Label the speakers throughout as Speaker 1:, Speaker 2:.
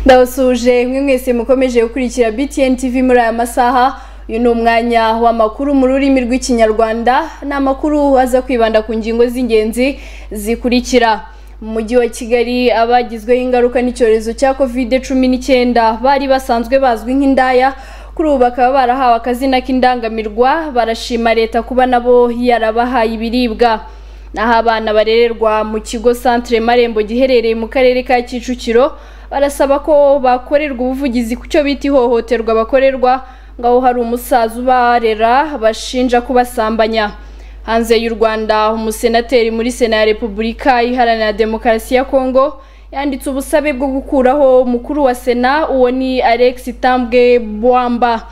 Speaker 1: ndabasuje mwe mwese mukomeje gukurikira btn tv muri aya masaha uyu ni umwanya w'amakuru mu rurimi rw'ikinyarwanda ni amakuru aza kwibanda ku ngingo z'ingenzi zikurikira mu mujyi wa kigali abagizweho ingaruka n'icyorezo cya covid cumi n'icyenda bari basanzwe bazwi nk'indaya kuri ubu bakaba barahawe akazina k'indangamirwa barashima leta kuba nabo yarabahaye ibiribwa naho abana barererwa mu kigo centre marembo giherereye mu karere ka kicukiro barasaba ko bakorerwa ubuvugizi ku cyo bita ihohoterwa bakorerwa ngo aho hari umusaza ubarera bashinja kubasambanya hanze y'u rwanda umusenateri muri sena ya repubulika iharanira demokarasi ya kongo yanditse ubusabe bwo gukuraho umukuru wa sena uwo ni alex tambwe bwamba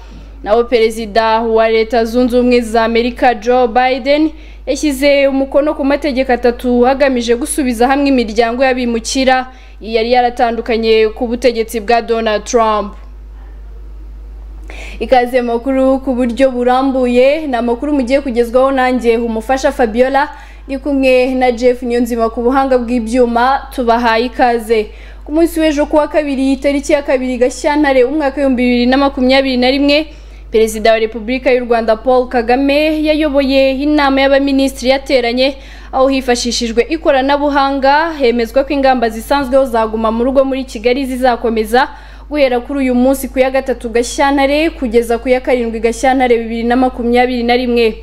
Speaker 1: naho perezida wa leta zunze ubumwe za amerika joe biden yashyize umukono ku mategeko atatu hagamije gusubiza hamwe imiryango y'abimukira yari yaratandukanye ku butegetsi bwa donald trump ikaze makuru ku buryo burambuye ni amakuru mugiye kugezwaho nanjye umufasha fabiola ni kumwe na jeff niyonzima ku buhanga bw'ibyuma tubahaye ikaze ku munsi w'ejo kuwa kabiri tariki ya kabiri gashyantare umwaka w'ibihumbi bibiri na makumyabiri na rimwe perezida wa repubulika y'u rwanda paul kagame yayoboye inama y'abaminisitiri yateranye aho hifashishijwe ikoranabuhanga hemezwa ko ingamba zisanzweho zaguma mu rugo muri kigali zizakomeza guhera kuri uyu munsi ku ya gatatu gashyantare kugeza ku ya karindwi gashyantare bibiri na makumyabiri na rimwe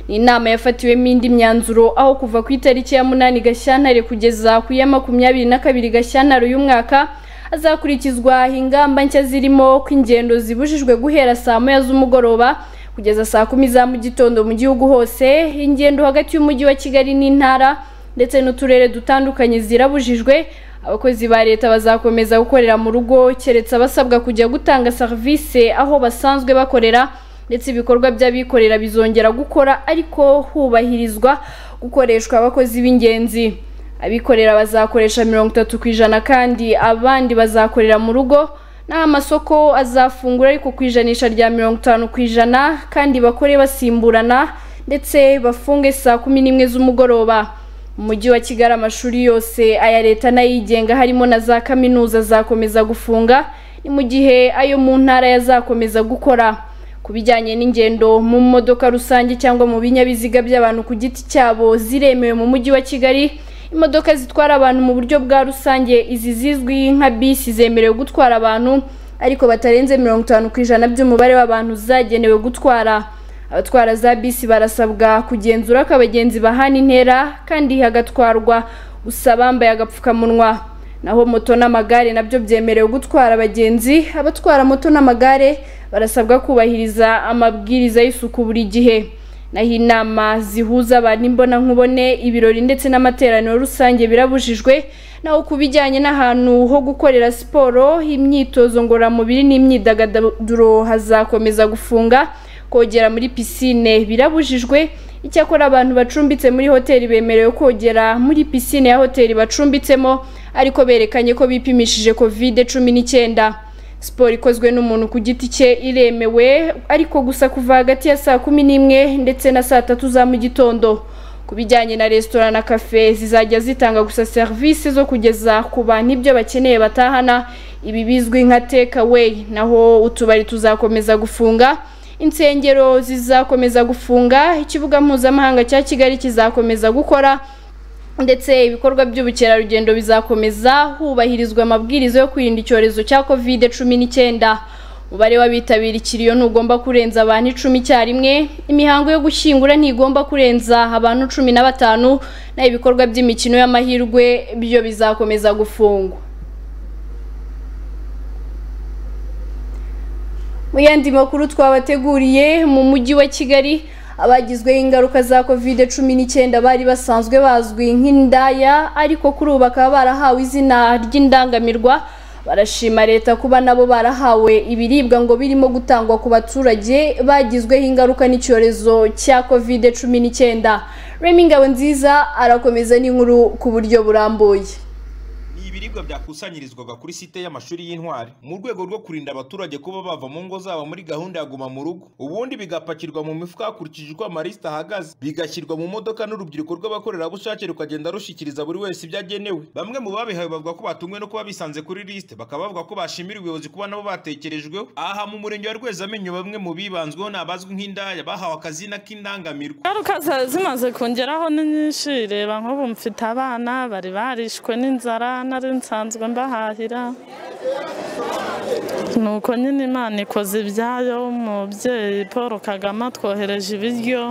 Speaker 1: ni inama yafatiwemo indi myanzuro aho kuva ku itariki ya munani gashyantare kugeza ku ya makumyabiri na kabiri gashyantare uyu mwaka hazakurikizwa ingamba nshya zirimo ko ingendo zibujijwe guhera saa moya z'umugoroba kugeza saa kumi za mu gitondo mu gihugu hose ingendo hagati y'umujyi wa kigali n'intara ndetse n'uturere dutandukanye zirabujijwe abakozi ba leta bazakomeza gukorera mu rugo keretse abasabwa kujya gutanga serivisi aho basanzwe bakorera ndetse ibikorwa by'abikorera bizongera gukora ariko hubahirizwa gukoreshwa abakozi b'ingenzi abikorera bazakoresha mirongo itatu ku ijana kandi abandi bazakorera mu rugo naho amasoko azafungura ariko ku ijanisha rya mirongo itanu ku ijana kandi bakore basimburana ndetse bafunge saa kumi n'imwe z'umugoroba mu mujyi wa kigali amashuri yose aya leta n'ayigenga harimo na za kaminuza zakomeza gufunga ni mu gihe ayo mu ntara yazakomeza gukora ku bijyanye n'ingendo mu modoka rusange cyangwa mu binyabiziga by'abantu ku giti cyabo ziremewe mu mujyi wa kigali imodoka zitwara abantu mu buryo bwa rusange izi zizwi nka bisi zemerewe gutwara abantu ariko batarenze mirongo itanu ku ijana by'umubare w'abantu zagenewe gutwara abatwara za bisi barasabwa kugenzura ko abagenzi bahana intera kandi hagatwarwa gusa bambaye agapfukamunwa naho moto n'amagare nabyo byemerewe gutwara abagenzi abatwara moto n'amagare barasabwa kubahiriza amabwiriza y'isuku buri gihe naho inama zihuza abantu imbonankubone ibirori ndetse n'amateraniro rusange birabujijwe naho ku bijyanye n'ahantu ho gukorera siporo imyitozo ngororamubiri n'imyidagaduro hazakomeza gufunga kogera muri pisine birabujijwe icyakora abantu bacumbitse muri hoteli bemerewe kogera muri pisine ya hoteli bacumbitsemo ariko berekanye ko bipimishije covid cumi n'icyenda siporo ikozwe n'umuntu ku giti cye iremewe ariko gusa kuva hagati ya saa kumi n'imwe ndetse na saa tatu za mu gitondo ku bijyanye na resitora na kafe zizajya zitanga gusa serivisi zo kugeza ku bantu ibyo bakeneye batahana ibi bizwi nka take away naho utubari tuzakomeza gufunga insengero zizakomeza gufunga ikibuga mpuzamahanga cya kigali kizakomeza gukora ndetse ibikorwa by'ubukerarugendo bizakomeza hubahirizwa amabwiriza yo kwirinda icyorezo cya covid cumi n'icyenda umubare w'abitabira ikiriyo ntugomba kurenza abantu icumi icyarimwe imihango yo gushyingura ntigomba kurenza abantu cumi na batanu naho ibikorwa by'imikino y'amahirwe byo bizakomeza gufungwa mu yandi makuru twabateguriye mu mujyi wa kigali abagizweho ingaruka za covid cumi n'icyenda bari basanzwe bazwi nk'indaya ariko kuri ubu bakaba barahawe izina ry'indangamirwa barashima leta kuba nabo barahawe ibiribwa ngo birimo gutangwa ku baturage bagizweho ingaruka n'icyorezo cya covid cumi n'icyenda remi ngabo nziza arakomeza n'inkuru ku buryo burambuye
Speaker 2: ibiribwa byakusanyirizwaga kuri site y'amashuri y'intwari mu rwego rwo kurinda abaturage kuba bava mu ngo zabo muri gahunda ya guma mu rugo ubundi bigapakirwa mu mifuka hakurikije uko amarisita ahagaze bigashyirwa mu modoka n'urubyiruko rw'abakorerabushake rukagenda rushikiriza buri wese ibyo agenewe bamwe mu babihawe bavuga ko batungwe no kuba bisanze kuri lisite bakaba bavuga ko bashimira ubuyobozi kuba nabo batekerejweho aha mu murenge wa rwezamenyo bamwe mu bibanzweho ni abazwi nk'indaya bahawe akazina k'indangamirwa
Speaker 3: ingaruka za- zimaze kungeraho ni nyinshi reba nk'ubu mfite abana bari barishwe n'inzara nari nsanzwe mbahahira ni uko nyine imana ikoze ibyayo umubyeyi paul kagame atwohereje ibiryo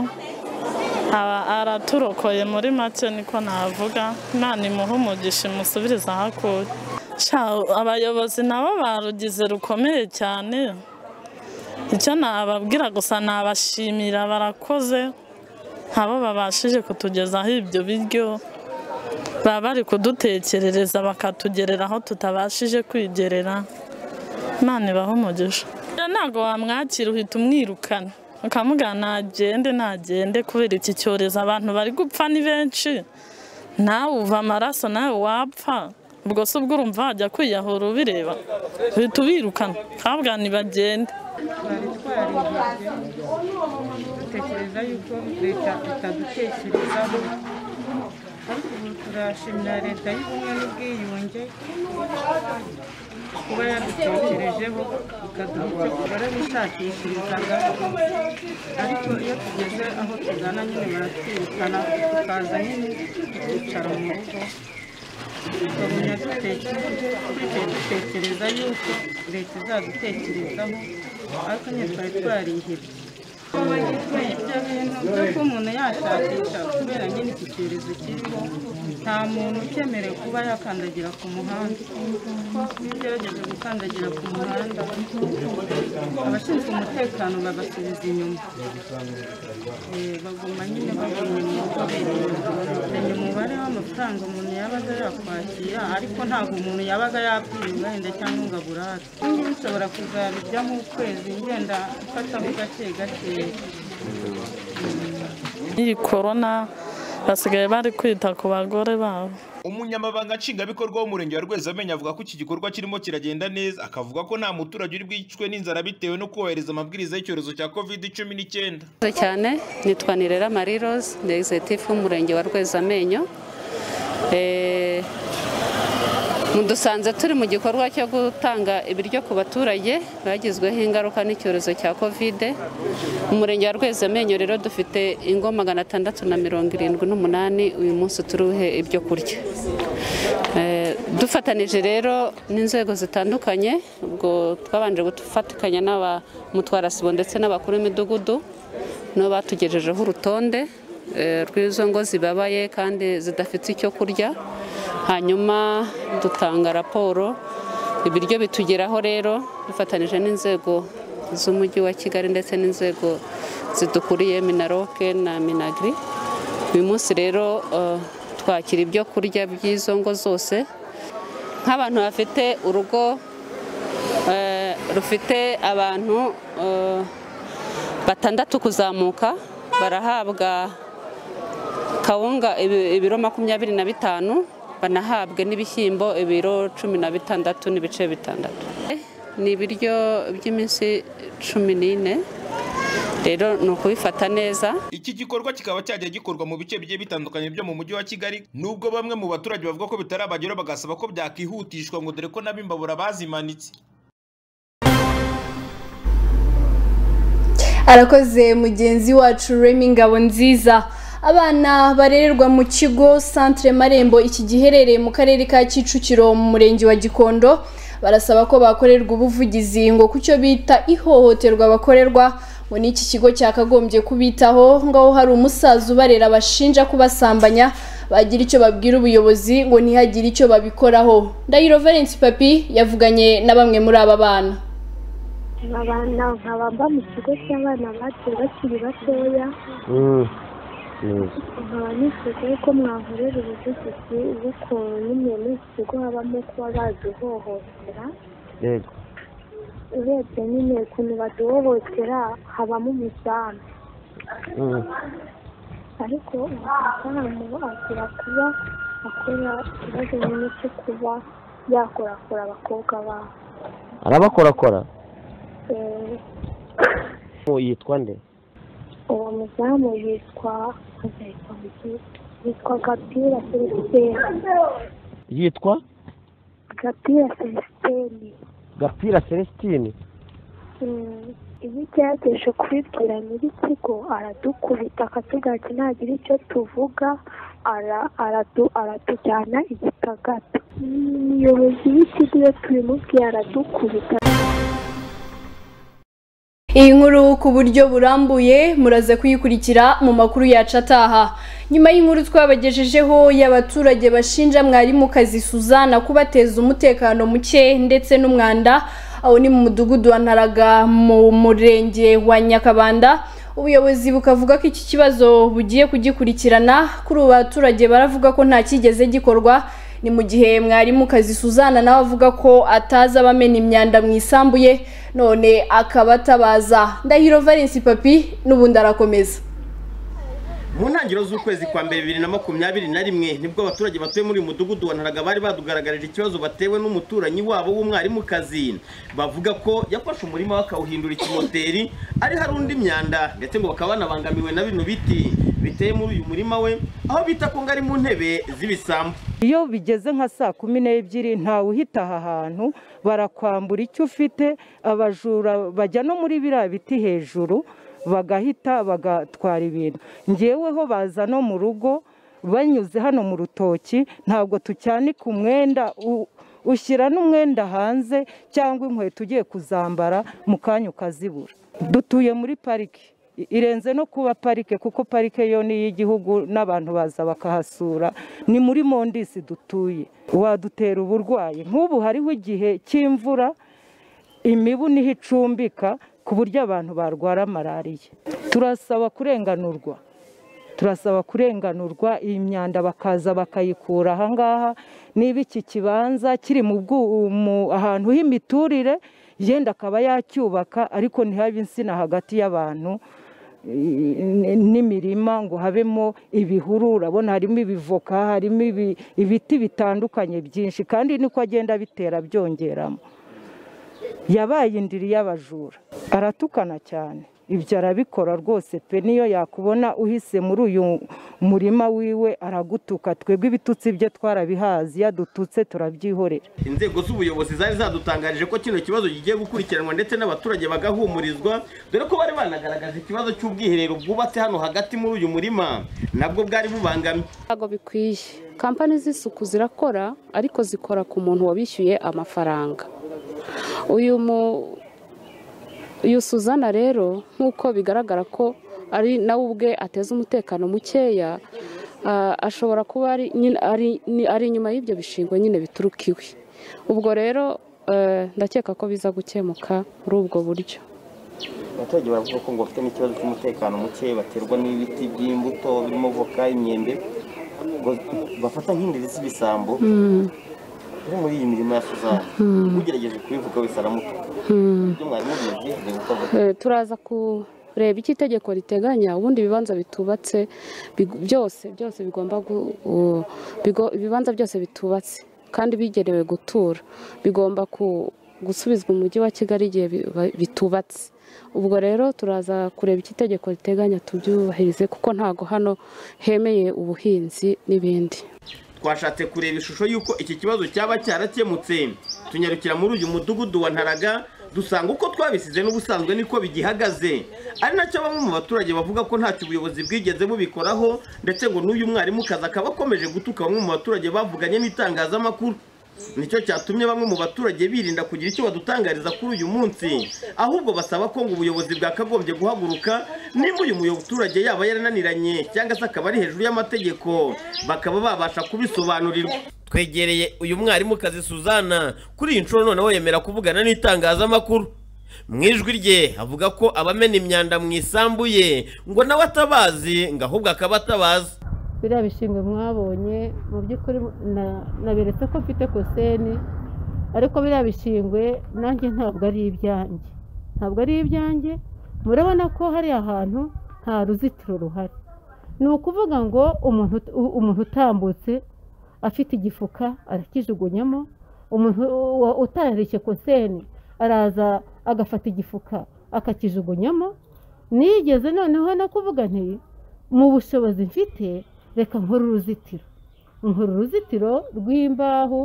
Speaker 3: aba araturokoye muri make niko navuga imana imuhe umugisha imusubiriza aho akuye Sha, abayobozi nabo barugize rukomeye cyane icyo nababwira gusa nabashimira barakoze abo babashije kutugezaho ibyo biryo baba bari kudutekerereza bakatugerera aho tutabashije kwigerera imana ibaho umugisha Rero ntabwo wamwakira uhita umwirukana ukamubwira ntagende ntagende kubera iki cyorezo abantu bari gupfa ni benshi nawe uva amaraso nawe wapfa ubwo se ubwo urumva wajya kwiyahura ubireba uhita ubirukana ukababwira ntibagende
Speaker 4: twari twaririnze dutekereza yuko leta itadutekerezaho ariko ubu turashimira leta y'ubumwe n'ubwiyunge kuba yadutekerejeho ikaduha icyo tugore bishakishirizaga ariko iyo tugeze aho tugana nyine baratwirukana tukaza nyine tukicara mu rugo tukabona dutekereza dutekereza yuko leta izadutekerezaho ariko nyine twari twarihebye Bagizwe ibyo bintu byo ko umuntu yashakisha kubera nyine iki cyorezo kiriho nta muntu ukemerewe kuba yakandagira ku muhanda iyo ugerageje gukandagira ku muhanda abashinzwe umutekano babasubiza inyuma Eh, baguma nyine baguma inyuma bagabanya umubare w'amafaranga umuntu yabaga yakwakira ariko ntabwo umuntu yabaga yapfiriwe wenda cyangwa ngo aburate ngiye nshobora kuzabijyamo ukwezi ngenda mfataho gake gakeya
Speaker 3: iyi korona basigaye bari kwita ku bagore babo
Speaker 2: umunyamabanga nshingwabikorwa w'umurenge wa rwezamenyo avuga ko iki gikorwa kirimo kiragenda neza akavuga ko nta muturage uri bwicwe n'inzara bitewe no kubahiriza amabwiriza y'icyorezo cya covid cumi n'icyenda
Speaker 5: Murakoze cyane nitwa nirera mariroze ni egizitifu w'umurenge wa rwezamenyo Eh, mudusanze turi mu gikorwa cyo gutanga ibiryo ku baturage bagizweho ingaruka n'icyorezo cya kovide umurenge wa rwezamenyo rero dufite ingo magana atandatu na mirongo irindwi n'umunani uyu munsi turuhe ibyo kurya Eh, dufatanije rero n'inzego zitandukanye ubwo twabanje gufatikanya n'abamutwara sibo ndetse n'abakuru b'imidugudu nibo batugejejeho urutonde eh, rw'izo ngo zibabaye kandi zidafite icyo kurya hanyuma dutanga raporo ibiryo bitugeraho rero dufatanije n'inzego z'umujyi wa kigali ndetse n'inzego zidukuriye minaroke na minagri uyu munsi rero eh, twakira ibyo kurya by'izo ngo zose nk'abantu bafite urugo eh, rufite abantu eh, batandatu kuzamuka barahabwa kawunga ibi- ibiro makumyabiri na bitanu banahabwe n'ibishyimbo ibiro cumi na bitandatu n'ibice bitandatu ni ibiryo by'iminsi cumi n'ine rero ni ukubifata neza
Speaker 2: iki gikorwa kikaba cyajya gikorwa mu bice bigiye bitandukanye byo mu mujyi wa kigali nubwo bamwe mu baturage bavuga ko bitarabageraho bagasaba ko byakihutishwa ngo dore ko n'abimbabura bazimanitse
Speaker 1: arakoze mugenzi wacu remi ngabo nziza abana barererwa mu kigo santire marembo iki giherereye mu karere ka kicukiro mu murenge wa gikondo barasaba ko bakorerwa ubuvugizi ngo ku cyo bita ihohoterwa bakorerwa ngo n'iki kigo cyakagombye kubitaho ngaho hari umusaza ubarera bashinja kubasambanya bagira icyo babwira ubuyobozi ngo ntihagire icyo babikoraho ndahiro valence papi yavuganye na bamwe muri aba bana
Speaker 6: aba bana nkaba mba mu kigo cy'abana batoye bakiri batoya nkaba nifuza ko mwakorera ubuvugizi bw'ukuntu nyine muri iki kigo habamo kuba baduhohotera
Speaker 7: yego
Speaker 6: urebye nyine ukuntu baduhohotera habamo umuzamu ariko umuzamu azira kuba akora ikibazo nyine cyo kuba yakorakora abakobwa babo
Speaker 7: arabakorakora
Speaker 6: Eh,
Speaker 7: uwo yitwa nde
Speaker 6: uwo muzamu yitwa yitwa gapira celestin
Speaker 7: yitwa
Speaker 6: gapira celestin
Speaker 7: gapira celestine
Speaker 6: Mm, iyo ugerageje kubibwira nyir'ikigo aradukubita akatugaki ntagira icyo tuvuga ara- aradu- aratujyana igitagata umuyobozi w'ikigo iyo tubimubwiye aradukubita
Speaker 1: Iyi nkuru ku buryo burambuye muraze kuyikurikira mu makuru yacu ataha. Nyuma y'inkuru twabagejejeho y'abaturage bashinja mwarimu kazi Suzana kubateza umutekano muke ndetse n'umwanda aho ni mu mudugudu wa Ntaraga mu murenge wa Nyakabanda. Ubuyobozi bukavuga ko iki kibazo bugiye kugikurikirana kuri ubu baturage baravuga ko nta cyigeze gikorwa ni mu gihe mwarimu kazi Suzana nawe avuga ko atazi abamena imyanda mu isambu ye none akaba atabaza ndahiro Valence papi n'ubundi arakomeza
Speaker 8: mu ntangiriro z'ukwezi kwa mbere bibiri na makumyabiri na rimwe nibwo abaturage batuye muri uyu mudugudu wa ntaraga bari badugaragarije ikibazo batewe n'umuturanyi wabo w'umwarimukazi bavuga ko yafashe umurima we akawuhindura ikimoteri ari hari undi myanda ndetse ngo bakaba banabangamiwe na bino biti biteye muri uyu murima we aho bita ko ngo ari mu ntebe z'ibisambu
Speaker 9: iyo bigeze nka saa kumi n'ebyiri ntawe uhita aha hantu barakwambura icyo ufite abajura bajya no muri biriya biti hejuru bagahita bagatwara ibintu ngeweho baza no mu rugo banyuze hano mu rutoki ntabwo tucyanika umwenda u- ushyira n'umwenda hanze cyangwa inkweto ugiye kuzambara mu kanya ukazibura dutuye muri pariki I- irenze no kuba parike kuko parike yo ni iy'igihugu n'abantu baza bakahasura ni muri mondisi dutuye wadutera uburwayi nk'ubu hariho igihe cy'imvura imibu niho icumbika ku buryo abantu barwara malariya turasaba kurenganurwa turasaba kurenganurwa iyi myanda bakaza bakayikura ahangaha niba iki kibanza kiri mu bwu- mu- ahantu h'imiturire yenda akaba yacyubaka ariko ntihabe insina hagati y'abantu i- n'imirima ngo habemo ibihuru urabona harimo ibivoka harimo ibi- ibiti bitandukanye byinshi kandi niko agenda bitera byongeramo yabaye indiri y'abajura aratukana cyane ibyo arabikora rwose pe niyo yakubona uhise muri uyu murima wiwe aragutuka twebwe ibitutsi bye twarabihazi yadututse turabyihorera
Speaker 8: inzego z'ubuyobozi zari zadutangarije ko kino kibazo kigiye gukurikiranwa ndetse n'abaturage bagahumurizwa dore ko bari banagaragaje ikibazo cy'ubwiherero bwubatse hano hagati muri uyu murima nabwo bwari bubangamye
Speaker 5: ntabwo bikwiye kampani z'isuku zirakora ariko zikora ku muntu wabishyuye amafaranga uyu mu uyu suzana rero nk'uko bigaragara ko ari nawe ubwe ateza umutekano mukeya ah, ashobora kuba ari nyine- ari- ni- ari inyuma y'ibyo bishingo nyine bituruka iwe ubwo rero eh, ndakeka ko biza gukemuka muri ubwo buryo
Speaker 8: abaturage baravuga ko ngo bafite n'ikibazo cy'umutekano muke baterwa n'ibiti by'imbuto birimo voka imyembe ngo bafata nk'indiri z'ibisambo iri muri iyi mirima ya suzana ugerageje kubivuga wese aramutuka ibyo mwarimu bizi bikavuga
Speaker 5: Eh, turaza kureba icyo itegeko riteganya ubundi ibibanza bitubatse big- byose byose bigomba gu- u- bigo- ibibanza byose bitubatse kandi bigenewe gutura bigomba ku- gusubizwa umujyi wa kigali igihe bi- ba- bitubatse ubwo rero turaza kureba icyo itegeko riteganya tubyubahirize kuko ntago hano hemeye ubuhinzi n'ibindi
Speaker 8: twashatse kureba ishusho y'uko iki kibazo cyaba cyarakemutse tunyarukira muri uyu mudugudu wa ntaraga dusanga uko twabisize n'ubusanzwe niko bigihagaze ari nacyo bamwe mu baturage bavuga ko ntacyo ubuyobozi bwigeze bubikoraho ndetse ngo n'uyu mwarimu kazi akaba akomeje gutuka bamwe mu baturage bavuganye n'itangazamakuru nicyo cyatumye bamwe mu baturage birinda kugira icyo badutangariza kuri uyu munsi ahubwo basaba ko ngo ubuyobozi bwakagombye guhaguruka nimba uyu muturage yaba yarananiranye cyangwa se akaba ari hejuru y'amategeko bakaba babasha kubisobanurirwa twegereye uyu mwarimu kazi suzana kuri iyi nshuro noneho yemera kuvugana n'itangazamakuru mu ijwi rye avuga ko abamena imyanda mu isambu ye ngo nawe atabazi ngo ahubwo akaba atabaza
Speaker 10: biriya bishingwe mwabonye mu by'ukuri na- naberetse ko mfite koseni ariko biriya bishingwe nanjye ntabwo ari ibyanjye ntabwo ari ibyanjye murabona ko hari ahantu nta ruzitiro ruhari ni ukuvuga ngo umuntu ut- u- umuntu utambutse afite igifuka arakijugunyamo umuntu wa- utararishye konseni araza agafata igifuka akakijugunyamo nigeze noneho no kuvuga nti mu bushobozi mfite reka nkore uruzitiro nkora uruzitiro rw'imbaho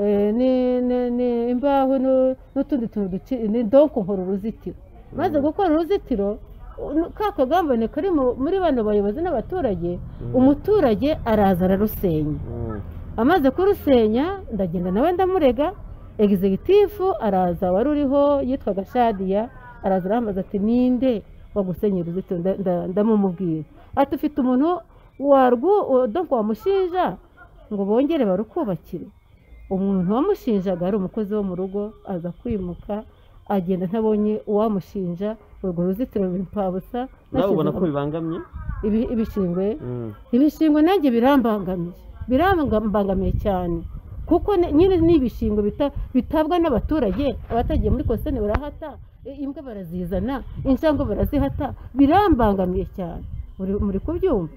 Speaker 10: eh, ni- ni- ni imbaho nu- n'utundi tuntu duci- ni donko nkora uruzitiro maze gukora uruzitiro nu- ka kagambane kari mu- muri bano bayobozi n'abaturage umuturage araza ararusenya amaze kurusenya ndagenda nawe ndamurega egizegitifu araza wari uriho yitwaga shadiya araza arambaza ati ninde wagusenya uruzitiro Nda- nda- ndamumubwira ati ufite umuntu warwu donko wamushinja ngo bongere barukubakire umuntu wamushinjaga ari umukozi wo mu rugo aza kwimuka agenda ntabonye uwamushinja urwo ruzitiro ruri mpabusa
Speaker 7: nawe ubona ko bibangamye
Speaker 10: ibi- ibishingwe ibishingwe nanjye birambangamiye birambangamiye cyane kuko ne- nyine ni ibishingwe bita- bitabwa n'abaturage abatagiye muri kosene barahata i- imbwa barazizana injangwe barazihata birambangamiye cyane muri muri kubyumva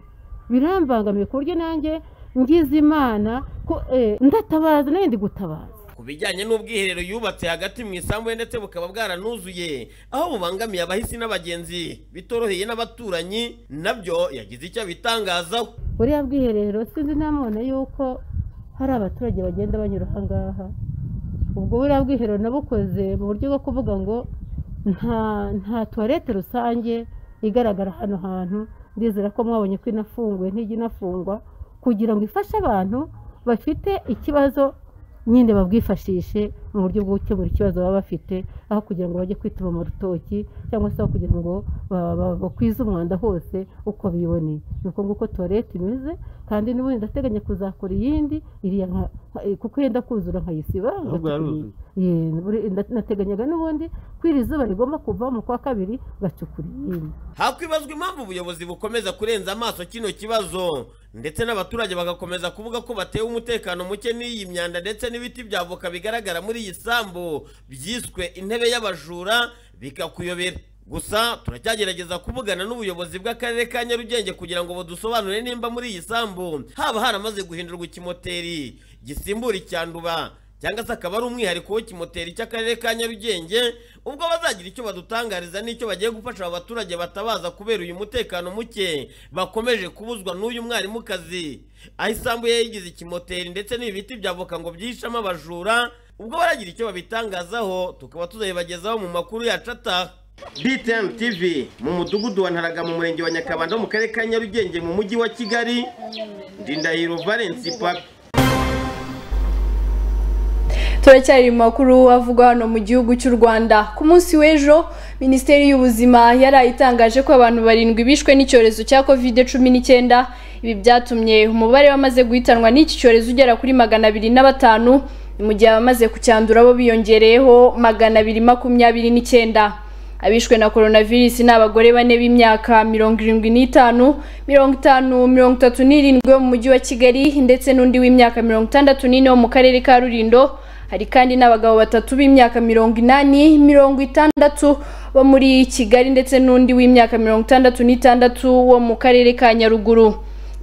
Speaker 10: birambangamiye ku buryo nanjye ngize imana ko eh, ndatabaza nanjye ndi gutabaza
Speaker 8: ku bijyanye n'ubwiherero yubatse hagati mu isambu ye ndetse bukaba bwaranuzuye aho bubangamiye abahisi n'abagenzi bitoroheye n'abaturanyi nabyo yagize icyo abitangazaho
Speaker 10: buriya bwiherero sinzi namubona yuko hari abaturage bagenda banyura aha ngaha ubwo buriya bwiherero nabukoze mu buryo bwo kuvuga ngo nta nta tuwarete rusange igaragara hano hantu ndizera ko mwabonye ko inafunguye ntijya inafungwa kugira ngo ifashe abantu bafite ikibazo nyine babwifashishe mu buryo bwo gukemura ikibazo baba bafite aho kugira ngo bajye kwituma mu rutoki cyangwa se aho kugira ngo ba- ba- bakwize umwanda hose uko biboneye ni uko nguko tuwarete imeze kandi n'ubundi ndateganya kuzakora iyindi iriya nka- nka- kuko yenda kuzura nkayisiba
Speaker 7: ahubwo yaruzuye
Speaker 10: Ye, buri- nda- nateganyaga n'ubundi ko iri zuba rigomba kuva mu kwa kabiri gacukura iyindi
Speaker 8: hakwibazwa impamvu ubuyobozi bukomeza kurenza amaso kino kibazo ndetse n'abaturage bagakomeza kuvuga ko batewe umutekano muke n'iyi myanda ndetse n'ibiti bya voka bigaragara muri iyi sambu byiswe intebe y'abajura bikakuyobera gusa turacyagerageza kuvugana n'ubuyobozi bw'akarere ka nyarugenge kugira ngo budusobanurire nimba muri iyi sambu haba haramaze guhindurwa ikimoteri gisimbura icyanduba cyangwa se akaba ari umwihariko w'ikimoteri cy'akarere ka nyarugenge ubwo bazagira icyo badutangariza n'icyo bagiye gufasha aba baturage batabaza kubera uyu mutekano muke bakomeje kubuzwa n'uyu mwarimukazi aho isambu ye yigize ikimoteri ndetse n'ibi biti bya voka ngo byihishemo abajura ubwo baragira icyo babitangazaho tukaba tuzabibagezaho mu makuru yacu ataha BTN TV mu mudugudu wa Ntaraga mu murenge wa Nyakabanda mu karere ka Nyarugenge mu mujyi wa Kigali Ndindahiro Valence Papi
Speaker 1: turacyari mu makuru avugwa hano mu gihugu cy'u rwanda ku munsi w'ejo minisiteri y'ubuzima yari itangaje ko abantu barindwi bishwe n'icyorezo cya covid cumi n'icyenda ibi byatumye umubare wamaze guhitanwa n'iki cyorezo ugera kuri magana abiri na batanu mu gihe abamaze kucyandura bo biyongereyeho magana abiri makumyabiri n'icyenda abishwe na coronavirus ni abagore bane b'imyaka mirongo irindwi n'itanu mirongo itanu mirongo itatu n'irindwi wo mu mujyi wa kigali ndetse n'undi w'imyaka mirongo itandatu n'ine wo mu karere ka rulindo hari kandi n'abagabo batatu b'imyaka mirongo inani mirongo itandatu bo muri kigali ndetse n'undi w'imyaka mirongo itandatu n'itandatu wo mu karere ka nyaruguru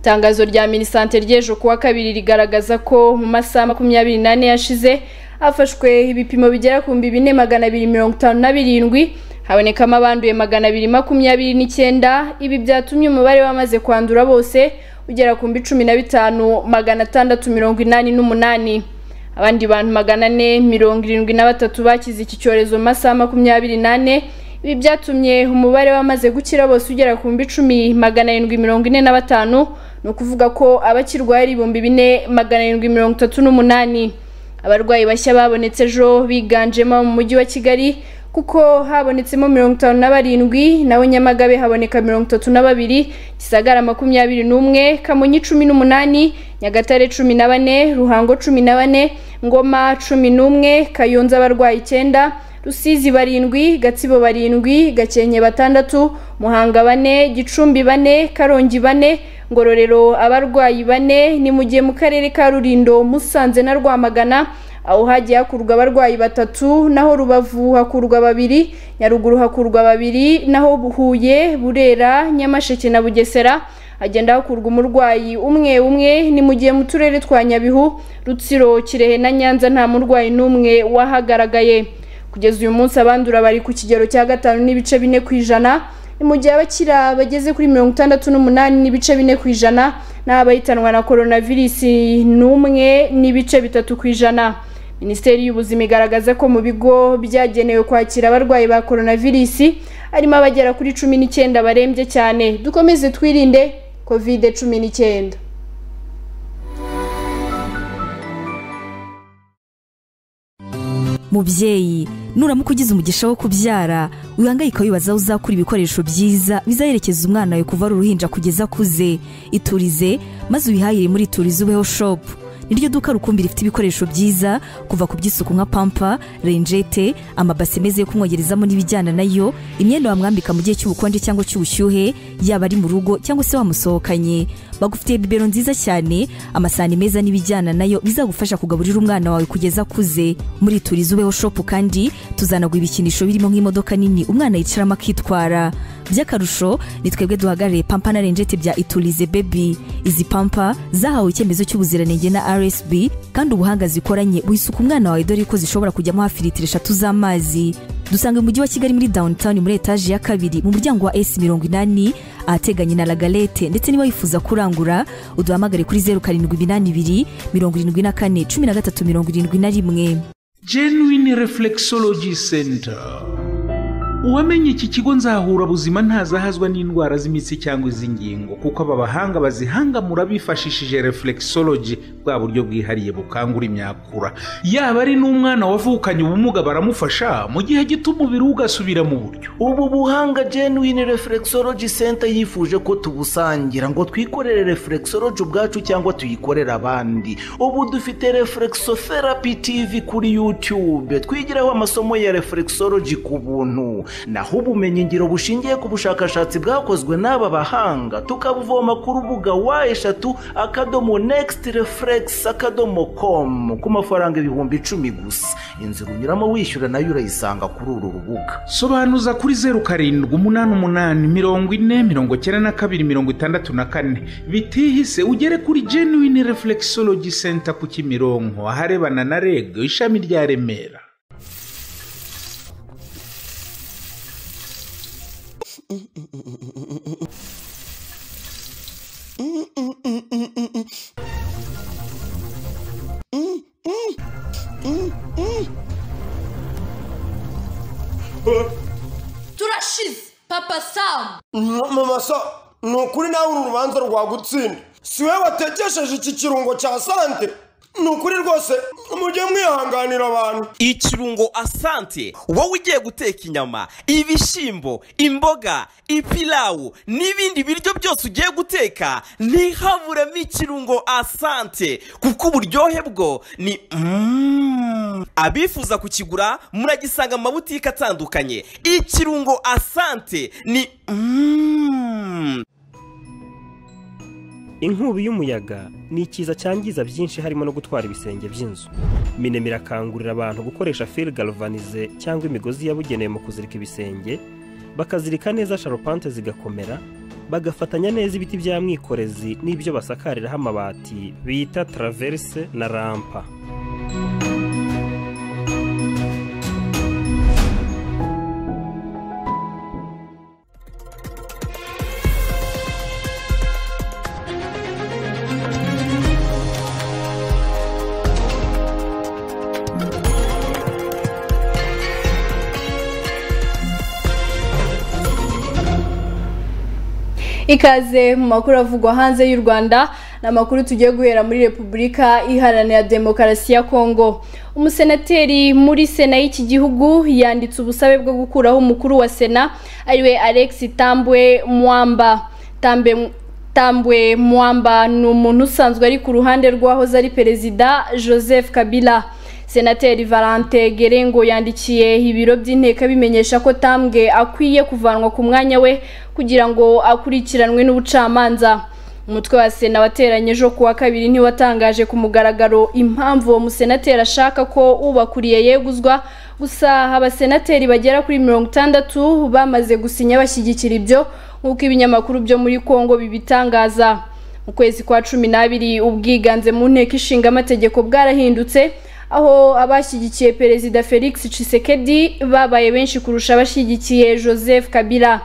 Speaker 1: itangazo rya minisante ry'ejo kuwa kabiri rigaragaza ko mu masaha makumyabiri n'ane yashize hafashwe ibipimo bigera ku bihumbi bine magana abiri mirongo itanu na birindwi habonekamo abanduye magana abiri makumyabiri n'icyenda ibi byatumye umubare w'abamaze kwandura bose ugera ku bihumbi cumi na bitanu magana atandatu mirongo inani n'umunani abandi bantu magana ane mirongo irindwi na batatu bakize iki cyorezo mu masaha makumyabiri n'ane ibi byatumye umubare w'abamaze gukira bose ugera ku bihumbi icumi magana arindwi mirongo ine na batanu ni ukuvuga ko abakirwaye ari ibihumbi bine magana arindwi mirongo itatu n'umunani abarwayi bashya babonetse ejo biganjemo mu mujyi wa kigali kuko habonetsemo mirongo itanu na barindwi naho nyamagabe haboneka mirongo itatu na babiri gisagara makumyabiri n'umwe kamonyi cumi n'umunani nyagatare cumi na bane ruhango cumi na bane ngoma cumi n'umwe kayonza abarwayi icyenda rusizi barindwi gatsibo barindwi gakenke batandatu muhanga bane gicumbi bane karongi bane ngororero abarwayi bane ni mu gihe mu karere ka rurindo musanze na rwamagana aho hagiye hakurwa abarwayi batatu naho rubavu hakurwa babiri nyaruguru hakurwa babiri naho buhuye burera nyamasheke na bugesera hagenda hakurwa umurwayi umwe umwe ni mu gihe mu turere twa nyabihu rutsiro kirehe na nyanza nta murwayi n'umwe wahagaragaye kugeza uyu munsi abandura bari ku kigero cya gatanu n'ibice bine ku ijana ni mu gihe abakira bageze kuri mirongo itandatu n'umunani n'ibice bine ku ijana n'aho abahitanwa na koronavirisi n'umwe n'ibice bitatu ku ijana minisiteri y'ubuzima igaragaza ko mu bigo byagenewe kwakira abarwayi ba koronavirisi harimo abagera kuri cumi n'icyenda barembye cyane dukomeze twirinde kovide cumi n'icyenda
Speaker 11: mubyeyi nuramuka ugize umugisha wo kubyara wihangayika wibaza aho uzakura ibikoresho byiza bizaherekeza umwana wawe kuva ari uruhinja kugeza akuze iturize maze ubihahire muri iturize ubeho shopu niryo duka rukumbi rifite ibikoresho byiza kuva ku by'isuku nka pampa renjete amabasi meza yo kumwogerezamo n'ibijyana nayo imyenda wamwambika mu gihe cy'ubukonje cyangwa cy'ubushyuhe yaba ari mu rugo cyangwa se wamusohokanye bagufitiye bibero nziza cyane amasahani meza n'ibijyana nayo bizagufasha kugaburira umwana wawe kugeza akuze muri turiza ubeho shopu kandi tuzanagwa ibikinisho birimo nk'imodoka nini umwana yicaramo akitwara by'akarusho ni twebwe duhagarariye pampa na renjete bya iturize bebi izi pampa zahawe icyemezo cy'ubuziranenge na rsb kandi ubuhanga zikoranye wisuka umwana wawe dore ko zishobora kujyamo hafi litiro eshatu z'amazi dusanga mu mujyi wa kigali muri downtown muri etaje ya kabiri mu muryango wa s mirongo inani ahateganye na lagalete ndetse niba wifuza kurangura uduhamagare kuri zeru karindwi iminani ibiri mirongo irindwi na kane cumi na gatatu mirongo irindwi na rimwe
Speaker 12: genuine reflexology center uwamenye iki kigo nzahura buzima ntazahazwa n'indwara z'imitsi cyangwa iz'ingingo kuko aba bahanga bazihangamura bifashishije reflexology bwa buryo bwihariye bukangura imyakura yaba ari n'umwana wavukanye ubumuga baramufasha mu gihe gito umubiri we ugasubira mu buryo
Speaker 13: ubu buhanga genuine reflexology center yifuje ko tubusangira ngo twikorere reflexology ubwacu cyangwa tuyikorere abandi ubu dufite reflexotherapy tv kuri youtube twigiraho amasomo ya reflexology ku buntu naho ubumenyingiro bushingiye ku bushakashatsi bwakozwe n'aba bahanga tukabuvoma ku rubuga wa eshatu akadomo nekisiti refuregisi akadomo komu ku mafaranga ibihumbi icumi gusa inzira unyuramo wishyura nayo urayisanga kuri uru rubuga
Speaker 12: sobanuza kuri zeru karindwi umunani umunani mirongo ine mirongo icyenda na kabiri mirongo itandatu na kane bitihise ugere kuri genuine reflexology center ku kimironko aharebana na reg ishami rya remera
Speaker 14: turashize papa samu
Speaker 15: mama sa ni ukuri nawe uru rubanza rwagutsinda si we watekesheje iki kirungo cya sante ni ukuri rwose mujye mwihanganira abantu
Speaker 16: ikirungo asante wowe ugiye guteka inyama ibishyimbo imboga ipilawu n'ibindi biryo byose ugiye guteka ntihaburemo ikirungo asante kuko uburyohe bwo ni Mm. abifuza kukigura muragisanga mu mabutike atandukanye ikirungo asante ni Mm.
Speaker 17: inkubi y'umuyaga ni ikiza cyangiza byinshi harimo no gutwara ibisenge by'inzu minema irakangurira abantu gukoresha feri galvanize cyangwa imigozi yabugenewe mu kuzirika ibisenge bakazirika neza sharupante zigakomera bagafatanya neza ibiti bya mwikorezi n'ibyo basakariraho amabati bita taraverise na rampa
Speaker 1: ikaze mu makuru avugwa hanze y'u rwanda ni amakuru tugiye guhera muri repubulika iharanira demokarasi ya kongo umusenateri muri sena y'iki gihugu yanditse ubusabe bwo gukuraho umukuru wa sena ariwe alex tambwe mwamba tambe tambwe mwamba ni umuntu usanzwe ari ku ruhande rw'uwahoze ari perezida joseph kabila senateri valante gerengo yandikiye ibiro by'inteko bimenyesha ko tambwe akwiye kuvanwa ku mwanya we kugira ngo akurikiranwe n'ubucamanza umutwe wa sena wateranye ejo kuwa kabiri ntiwatangaje ku mugaragaro impamvu uwo musenateri ashaka ko ubakuriye yeguzwa gusa abasenateri bagera kuri mirongo itandatu bamaze gusinya bashyigikira ibyo nk'uko ibinyamakuru byo muri kongo bibitangaza mu kwezi kwa cumi n'abiri ubwiganze mu nteko ishinga amategeko bwarahindutse aho abashyigikiye perezida felix cisekedi babaye benshi kurusha abashyigikiye joseph kabila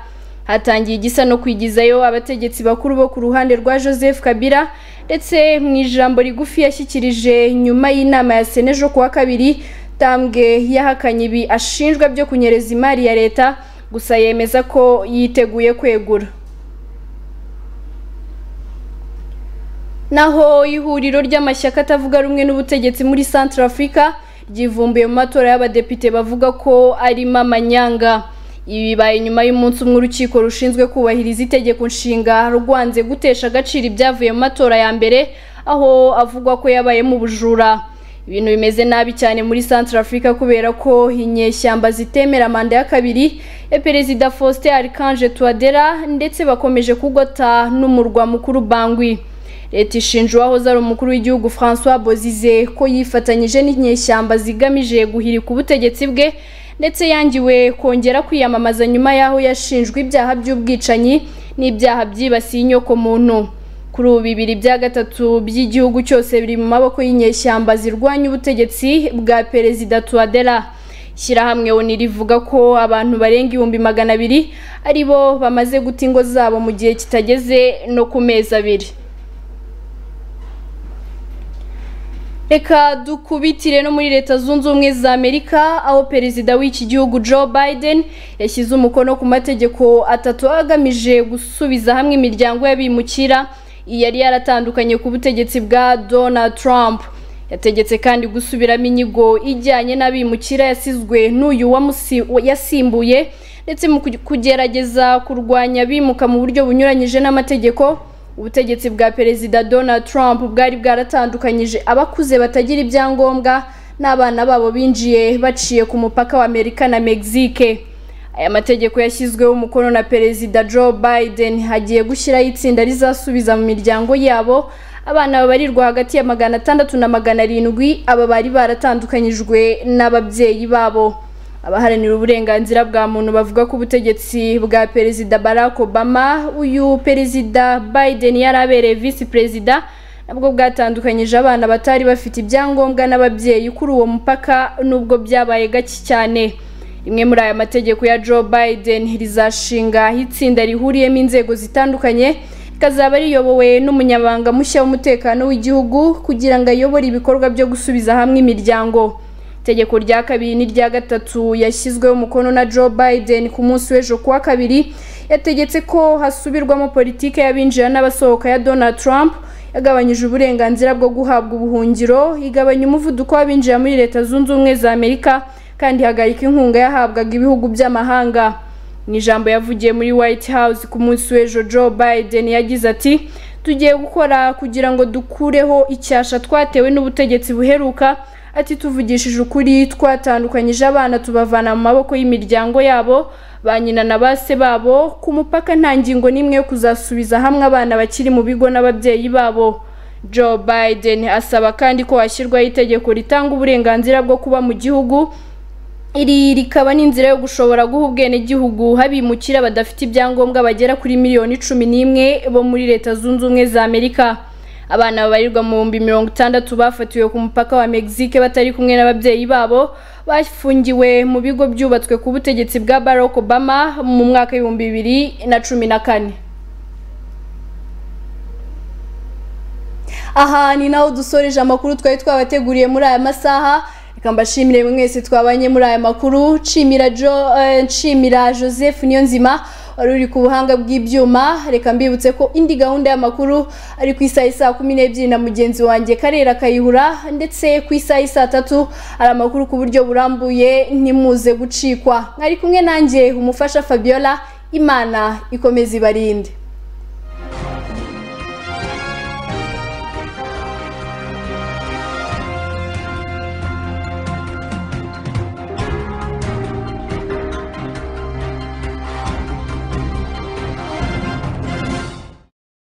Speaker 1: hatangiye igisa no kwigizayo abategetsi bakuru bo ku ruhande rwa joseph kabila ndetse mu ijambo rigufi yashyikirije nyuma y'inama ya sena ejo kuwa kabiri tambwe yahakanye ibi ashinjwa byo kunyereza imari ya leta gusa yemeza ko yiteguye kwegura naho ihuriro ry'amashyaka atavuga rumwe n'ubutegetsi muri Central Africa ryivumbuye mu matora y'abadepite bavuga ko arimo amanyanga ibi bibaye nyuma y'umunsi umwe urukiko rushinzwe kubahiriza itegeko nshinga rwanze gutesha agaciro ibyavuye mu matora ya mbere aho avugwa ko yabayemo ubujura ibintu bimeze nabi cyane muri Central Africa kubera ko inyeshyamba zitemera manda ya kabiri ya perezida Faustin Archange Touadera ndetse bakomeje kugota n'umurwa mukuru Bangui leta ishinja uwahoze ari umukuru w'igihugu francois bozize ko yifatanyije n'inyeshyamba zigamije guhirika ubutegetsi bwe ndetse yangiwe kongera kwiyamamaza nyuma y'aho yashinjwe ibyaha by'ubwicanyi n'ibyaha byibasiye inyoko muntu kuri ubu bibiri bya gatatu by'igihugu cyose biri mu maboko y'inyeshyamba zirwanya ubutegetsi bwa perezida tuwadera ishyirahamwe oni rivuga ko abantu barenga ibihumbi magana abiri ari bo bamaze guta ingo zabo mu gihe kitageze no ku mezi abiri reka dukubitire no muri leta zunze ubumwe za amerika aho perezida w'iki gihugu joe biden yashyize umukono ku mategeko atatu agamije gusubiza hamwe imiryango y'abimukira yari yaratandukanye ku butegetsi bwa donald trump yategetse kandi gusubiramo inyigo ijyanye n'abimukira yasizwe n'uyu yasimbuye ndetse mu kugerageza kurwanya abimuka mu buryo bunyuranyije n'amategeko ubutegetsi bwa perezida donald trump bwari bwaratandukanyije abakuze batagira ibyangombwa n'abana babo binjiye baciye ku mupaka wa amerika na mexique aya mategeko yashyizweho umukono na perezida joe biden hagiye gushyiraho itsinda rizasubiza mu miryango yabo abana babarirwa hagati ya magana atandatu na magana arindwi aba bari baratandukanyijwe n'ababyeyi babo abaharanira uburenganzira bwa muntu bavuga ko ubutegetsi bwa perezida barack obama uyu perezida biden yari abereye visi perezida nabwo bwatandukanyije abana batari bafite ibyangombwa n'ababyeyi kuri uwo mupaka nubwo byabaye gake cyane rimwe muri aya mategeko ya joe biden rizashinga itsinda rihuriyemo inzego zitandukanye rikazaba riyobowe n'umunyabanga mushya w'umutekano w'igihugu kugira ngo ayobore ibikorwa byo gusubiza hamwe imiryango itegeko rya kabiri n'irya gatatu yashyizweho umukono na joe biden ku munsi w'ejo kuwa kabiri yategetse ko hasubirwamo politiki y'abinjira n'abasohoka ya donald trump yagabanyije uburenganzira bwo guhabwa ubuhungiro igabanya umuvuduko w'abinjira muri leta zunze ubumwe za amerika kandi ihagarika inkunga yahabwaga ibihugu by'amahanga mu ijambo yavugiye muri white house ku munsi w'ejo joe biden yagize ati tugiye gukora kugira ngo dukureho icyasha twatewe n'ubutegetsi buheruka ati tuvugishije ukuri twatandukanyije abana tubavana mu maboko y'imiryango yabo ba nyina na base babo ku mupaka nta ngingo n'imwe yo kuzasubiza hamwe abana bakiri mu bigo n'ababyeyi babo joe biden asaba kandi ko hashyirwaho itegeko ritanga uburenganzira bwo kuba mu gihugu iri rikaba n'inzira yo gushobora guha ubwenegihugu habimukira badafite ibyangombwa bagera kuri miliyoni cumi n'imwe bo muri leta zunze ubumwe za amerika abana babarirwa mu bihumbi mirongo itandatu bafatiwe ku mupaka wa mexique batari kumwe n'ababyeyi babo bafungiwe mu bigo byubatswe ku butegetsi bwa barack obama mu mwaka w'ibihumbi bibiri na cumi na kane aha ni naho dusoreje amakuru twari twabateguriye muri aya masaha reka mbashimire mwese twabanye muri aya makuru nshimira jo nshimira joseph niyonzima wari uri ku buhanga bw'ibyuma reka mbibutse ko indi gahunda y'amakuru ari ku isaha isaa kumi n'ebyiri na mugenzi wanjye karera kayihura ndetse ku isaha isaa tatu hari amakuru ku buryo burambuye ntimuze gucikwa mwari kumwe nanjye umufasha fabiola imana ikomeza ibarinde